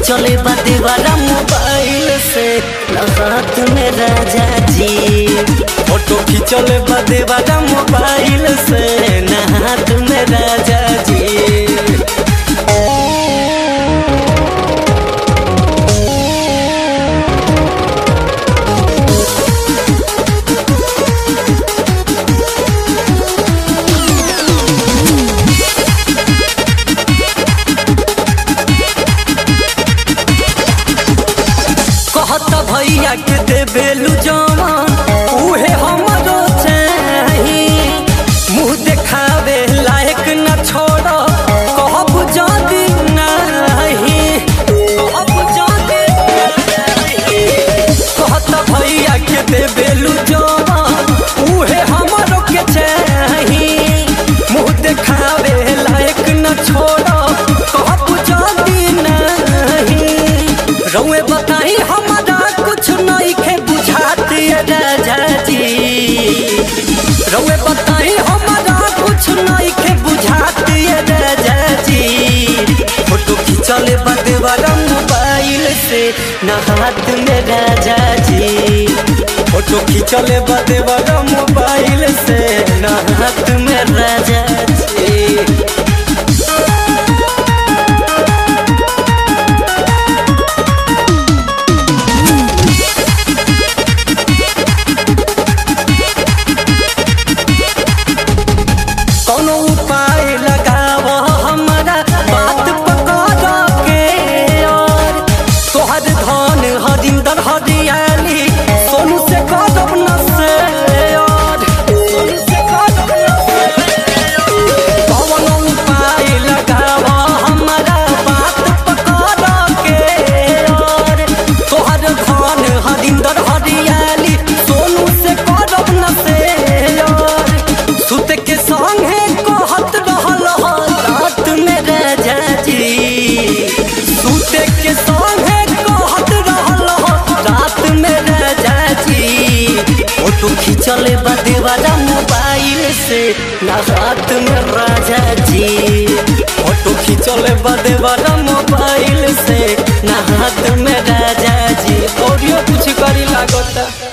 खींचले बाते वाला मोबाइल से ना हाथ में राजा जी फोटो खींचले बाते वाला मोबाइल से ना हाथ में राजा जी कहत भैया के देबेलू जवान उहे हमरो चाही मुंह देखावे लायक न छोड़ कहब जदी नाही कहब जदी नाही कहत भैया के देबेलू जवान उहे हमरो के चाही मुंह देखावे लायक न छोड़ कहब जदी नाही रउए बताई हमारा कुछ नहीं के बुझाती राजा जी रउए बताई हमारा कुछ नहीं के बुझाती राजा जी फोटो खींचले बदे वाला मोबाइल से न हाथ में राजा जी फोटो खींचले बदे वाला मोबाइल से न हाथ में राजा जी कौनो उपाय लगाव हमारा बात पकड़ के और तोहर धन हरिंदर हरियाली सोनू से कदम न से और सोनू से कदम न से कौनो उपाय लगाव हमारा बात पकड़ के और तोहर धन हरिंदर हरियाली सोनू से कदम न से और सुत के संगे कहत रहल ह रात में राजा जी सुत के संगे कहत रहल ह रात में राजा जी फोटो खींचले बदे वाला मोबाइल से ना हाथ में राजा जी फोटो खींचले बदे वाला मोबाइल से ना हाथ में राजा जी ऑडियो कुछ करी लागता